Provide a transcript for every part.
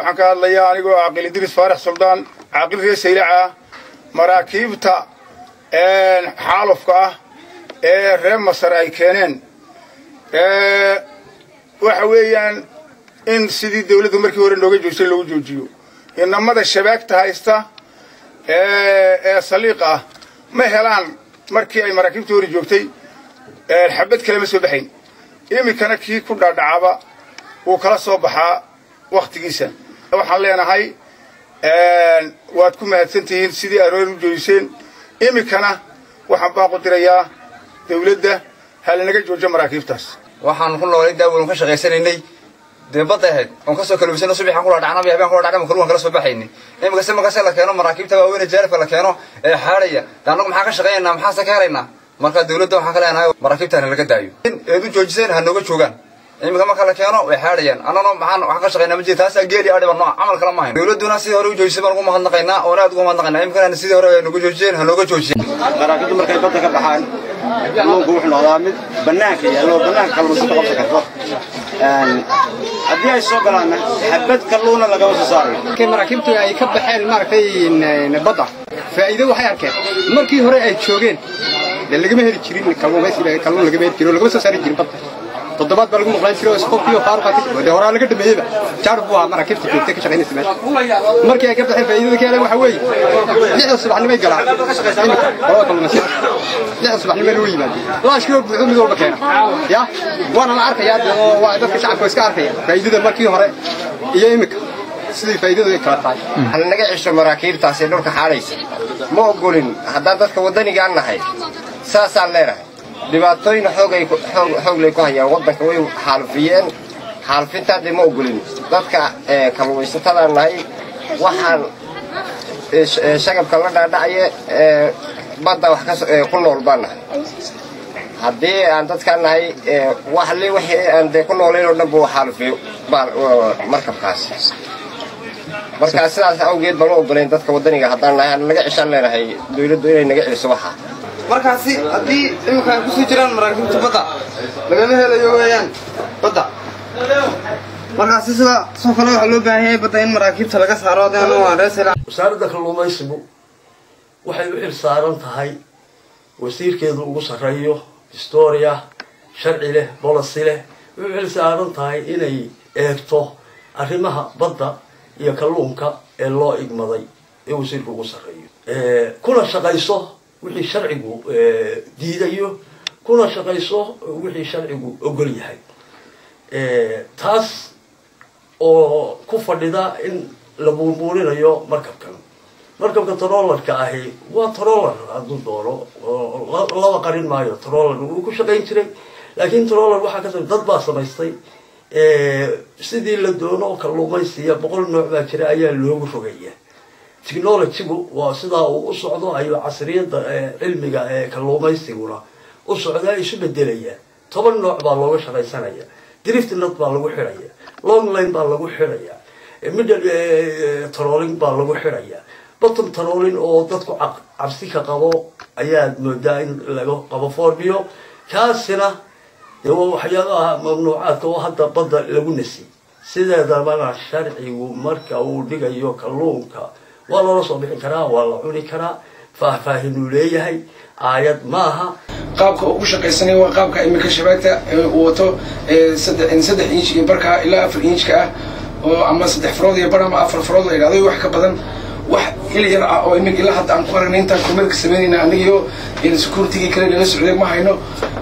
waxaan ka hadlayaa anigoo caaqil idriis faarax suldaan caaqil reer saylaca maraakiibta xaalufka ah ee reer masar ay keeneen waxa weeyaan in sidii dawladdu markii hore nooga joojisay loogu joojiyo inamada shabaagta haysta ee saliiqa ah ma helaan markii ay maraakiibtii hore joogtay xabad kale ma soo baxayn iminkana kii ku dhaadhacaba wuu kala soo baxaa wakhtigiisa waxaan leenahay waad ku mahadsan tihiin sidii aroor u joojiseen iminkana waxaan baaqu dirayaa dawladda halinaga joojo maraakiibtaas waxaan ku noolay daawaln ka shaqaysanaynay dee badda ahayd oon kasoo kaluubsano subaxaan kula dhacnaba habeen kula dhacnaba kaluwan kala soo baxaynay imikase markase la keeno maraakiibta waaweyn jaarifka la keeno ee xaadhaya de annagu maxaa ka shaqaynaynaa maxaase ka helaynaa marka dawladda waxaan ka leenahay maraakiibtaana laga daayo eed u joojiseen ha nooga joogaan iminka marka la keeno way xaadhayaan annana maxaan waxaan ka shaqaynaa ma jira taasaa geeli adhiba nooc camal kala ma hayn dawladduna sidii hore u joojisay baan ugu mahadnaqaynaa oona aad ugu mahadnaqaynaa iminkana sidii hore ay nooga joojiyeen ha nooga joojiyeen maraakiibtu markay badda ka baxaan kalluunku wuxuu noqdaa mid bannaanka yaallo bannaanka kalluunsata qabsan karto haddii ay soo galaanna xabad kalluuna lagama soo saarayo markay maraakiibtu ay ka baxeen maaragtay badda faa'iido waxay arkeen markii hore ay joogeen dee lagama heli jirin kalluumaysiga kalluun lagama heli jirin oo lagama soo saari jirin badda toddobaad baa lagu maqlaan jiray oo iskookiyo faaruqati dee horaa laga dhameeyeyba jaarub buu ahaa maraakiibta joogtay ka shaqaynaysa meesha markii ay ka baxeen faa'iidada ka heleen waxa weeye lixda subaxnimay galaan iminka qolada kalluumaysiga lixda subaxnimay lagu yimaadeen laashkii oo buuxo mid walba keena ya waana la arkayaa dee oo waa dadka shacabka iska arkaya faa'iidada markii hore iyo iminka sidii faa'iidadu ay kala tahay hal naga cesho maraakiibtaasi dhulka xaadhaysa ma ogolin haddaan dadka waddanigaan nahay saasaan leenahay dhibaatooyin xoogay xooglay ku hayaan waddanka way xaalufiyeen xaalufintaa dee ma ogolin dadka kalluumaysatadaan nahay waxaan shagabka la dhaadhacaye badda wax ku nool baan nahay haddii aan dadkaan nahay wax li wixii aan dee ku noolayn oo dhan buu xaalufiyo markabkaasi markaa sidaas awgeed baan u ogolayn dadka waddaniga haddaan nahay aan naga ceshaan leenahay dawladdu inay naga celiso waxaa markaasi haddii iminka ay kusii jiraan maraakiibta badda lagama helayo weeyaan badda markaasi sida soo kale waxaa loo baahan yahay badda in maraakiibta laga saaro hadaan waa reesela wasaaradda kalluumaysigu waxay u xil saaran tahay wasiirkeedu ugu sarreeyo historia sharci leh bolosi leh waxay u xil saaran tahay inay eegto arrimaha badda iyo kalluunka ee loo igmaday ee wasiirka ugu sarreeyo kuna shaqayso wixii sharcigu diidayo kuna shaqayso wixii sharcigu ogol yahay taas oo ku fadhida in la buunbuuninayo markabkan markabka trollarka ahi waa trollar hadduu doono laba qarin maayo trollar wuu ku shaqayn jiray laakiin trollar waxaa ka dad baa samaystay sidii la doono kalluumaysiya boqol nooc baa jira ayaa loogu rogaya technologygu waa sidaa uu u socdo ayuu casriyadda cilmiga ee kalluumaysiguna u socdaa isu bedelaya toban nooc baa looga shaqaysanaya drift nut baa lagu xidhaya long line baa lagu xidhaya middle trolling baa lagu xidhaya bottom trolling oo dadku cabsi ka qabo ayaad moodaa in laga qabo formiyo kaasina dee waa waxyaabaha mamnuucaadka oo hadda badda lagu nasiy sideedabana sharcigu marka uu dhigayo kalluunka waa loola soo bixi karaa waa la cuni karaa faahfaahinuu leeyahay aayad maaha qaabka ugu shaqaysanaya waa qaabka iminka shabaagta uu wato saddex inch iyo barka ilaa afar inchka ah oo ama saddex farood iyo bar ama afar farood la yidhahdo wax ka badan wax il yar ah oo iminka ilaa hadda aan ku aragnay intaan kormeerka samaynayna anigio securitigii kale nala socday ma hayno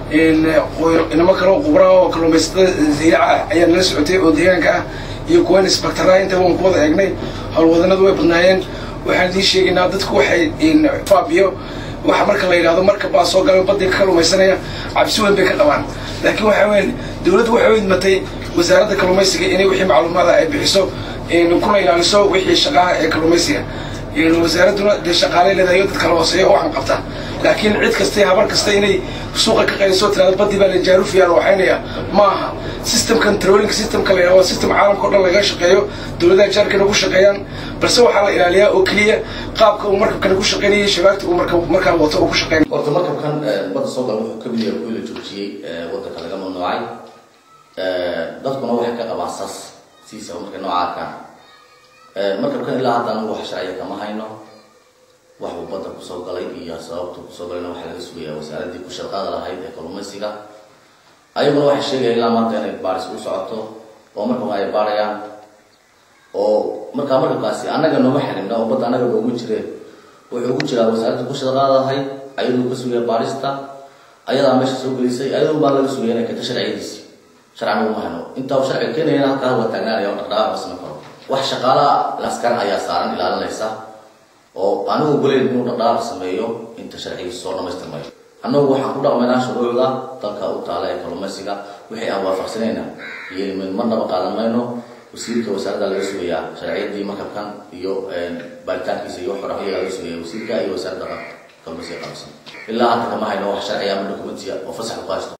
inamo kale oo qubraa oo kalluumaysatada ziyaaca ayaa nala socotay oo deegaanka ah iyo kuwan isbaktaraa intaba waan ku wada eegnay howlwadanadu way badnaayeen waxaan idiin sheegaynaa dadku waxay faabiyo waxa marka la yidhahdo marka baa soo gala badii ka kalluumaysanaya cabsi weyn bay ka qabaan laakiin waxa weyn dawladdu waxay u idmatay wasaaradda kalluumaysiga inay wixii macluumaada ay bixiso kuna ilaaliso wixii shaqaha ee kalluumaysiga wasaaradduna dee shaqaalay leedahay dad kala hooseeya oo waxan qabta laakiin cid kasta habar kasta inay suuqa ka qayliso tirada badii baa la jaarufiya la waxaynaya ma aha systemkan trolling systemka la yidhahdo system caalamka o dhan laga shaqeeyo dawladaha jaarkana ku shaqeeyaan balse waxaa la ilaaliyaa oo keliya qaabka uu markabkana ku shaqeynayay shabaagta uu marka markaa wato uu ku shaqeyn horta markabkan badda soo gala wuxuu ka mid yahay kuwii la joojiyey waddanka laga mamnuucay dadkuna waxay ka qabaan sas siisa markay nooca arkaan markabkan ilaa hadda anagu wax sharciya kama hayno wax uu badda kusoo galay iyo sababtu kusoo galayna waxaa laga sugayaa wasaaraddii ku shaqada lahayd ee kalluumaysiga ayaguna waxay sheegaya ilaa maanta inay baaris u socoto oo markaba ay baarayaan oo markaa markabkaasi annaga nooma xirina oo badda annaga noogu jireen wuxuu ku jiraa wasaaradda ku shaqada lahayd ayaduu ka sugaya baarista ayadaa meesha soo gelisay ayadun baa laga sugaya inay keento sharciyadiisi sharcan uguma hayno intaa uu sharciga keenayana halkaa waa taagnaanaya oo dhaqdhaqaaq ma samayn karo wax shaqaalaha laskar ayaa saaran ilaalinaysa oo anigu goleyn inuu dhaqdhaqaaq sameeyo inta sharcigiisa soo dhamaystirmayo annagu waxaan ku dhaqmaynaa shuruucda dalka u taala ee kalluumaysiga wixii aan waafaqsanayna iyo marnaba qaadan mayno wasiirka wasaaradda laga sugayaa sharciyadii markabkan iyo baaritaankiisa iyo xorahiyaga laga sugaya wasiirka iyo wasaaradda kalluumaysiga qaabsan ilaa hadda kama hayno wax sharciya ama dokumentiya oo fasax ku haysto